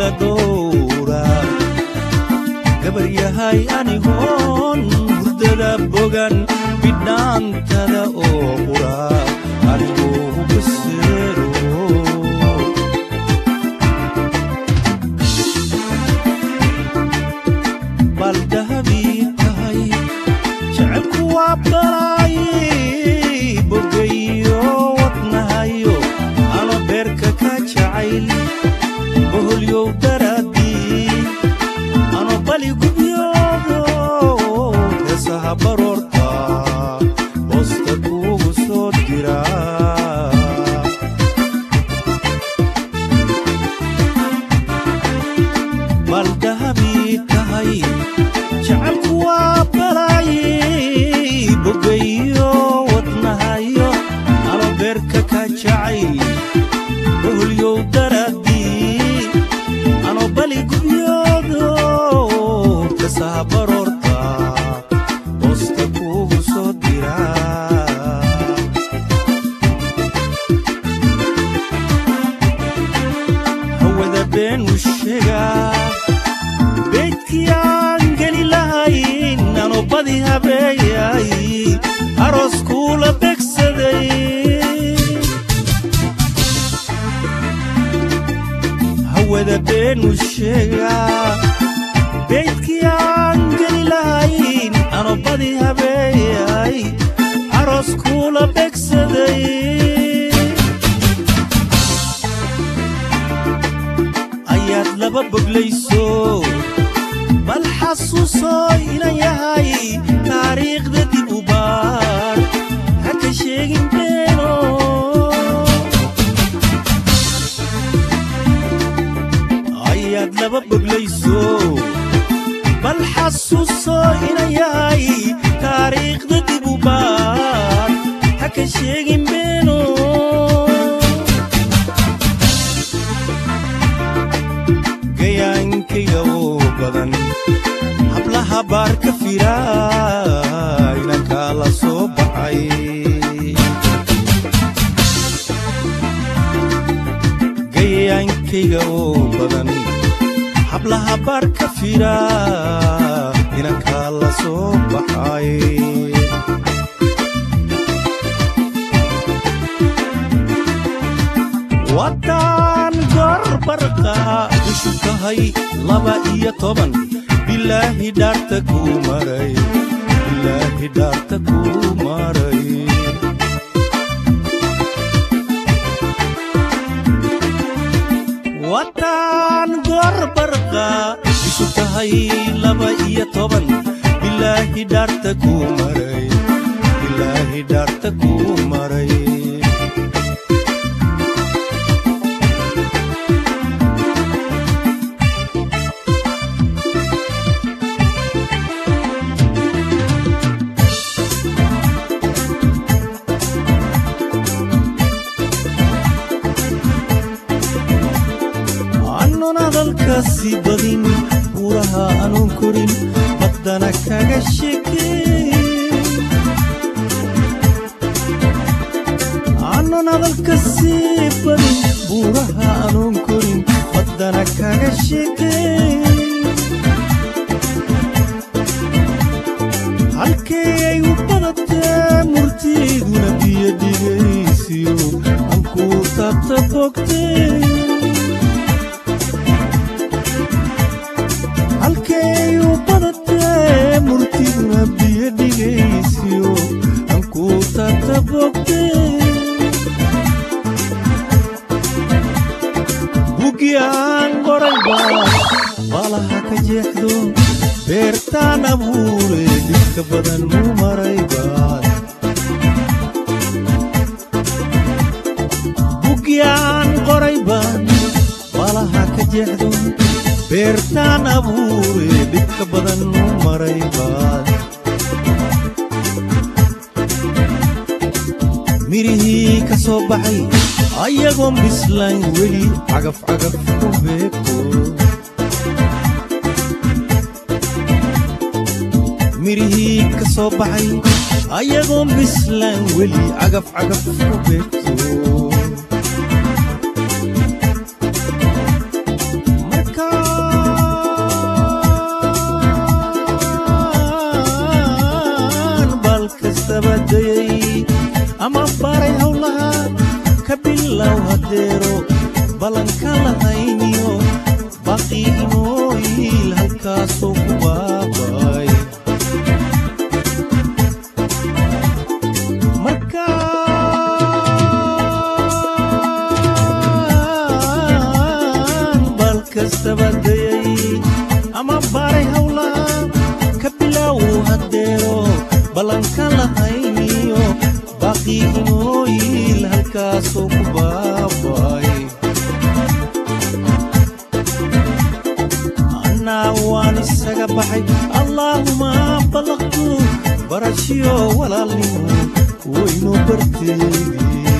kala dhowra gabar yahay anigoon hurdada bogan bidhaantada oo qura anigoo baseero bal dahabii tahay jecelku waa balay bogayo wadnahayo ano beerka ka jacayl boholyow daraadii ano bali gubyoodo heesaha baroorta hoosta kuugu soo dira bal dahabii tahay jecelku waa balay bogayo wadnahayo ano beerka ka jacayl boholyow daraadii ano bali gubyoodo kasaha baroorta hoosta kuugu soo dira hawada beenu sheegaa beydkii aan geli lahayn ano badi habeeyay aroos kuula begsaday hawada beenu sheegaa beydkii aan geli lahayn ano badi habeeyay aroos kuula begsaday ayaad laba boglayso bal xasuusoo inan yahay taariikhda dib u baar ha ka sheegin beeno ayaad laba boglayso bal xasuusoo inan yahay taariikhda dib u baar ha ka sheegin beeno gayaankayga oo badan hablaha baar ka fira inankaa la soo baxay gayaankayga oo badan hablaha baar ka fira inankaa la soo baxay waddaan gorbarqa ishu tahay laba iyo toban bilaahi dhaarta kuu maray bilaahi dhaarta kuu maray waddaan gorbarqa ishu tahay laba iyo toban bilaahi dhaarta kuu maray bilaahi dhaarta kuu maray aanun hadalkaasi badin buuraha aanun korin baddana kaga sheekeyn aanun hadalkaasi badin buuraha aanun korin baddana kaga sheekeyn halkee ay u badatee murtiiduna biyo dhigaysiyo aan kuu taabta bogtee halkay u badatee murtiguna biyo dhigaysiyo aan kuu taabta bogtee bugi aan qorayba baalaha ka jeexdo beertaan abuure dhibka badan muu maraybaad bugi aan qorayban baalaha ka jeexdo beertaan abuure dhibka badan muu maraybaad mirihii ka soo baxay ayagoon bislayn weli cagaf cagaf ku beegto mirihii ka soo baxay ayagoon bislaan weli cagaf cagaf ku beegto marka kastaba dayay ama baaray hawlaha ka bilaaw haddeero ballanka lahayniyo baaqii inooyiil halkaasoo ku baaba'ay annaa waan isaga baxay allaahuma ballaqtu barashiyo walaalnimo waynoo barteedii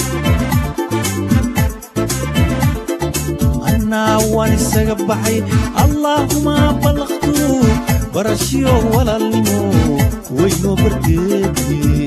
annaa waan isaga baxay allaahuma ballaqtu barashiyo walaalnimo waynoo barteedii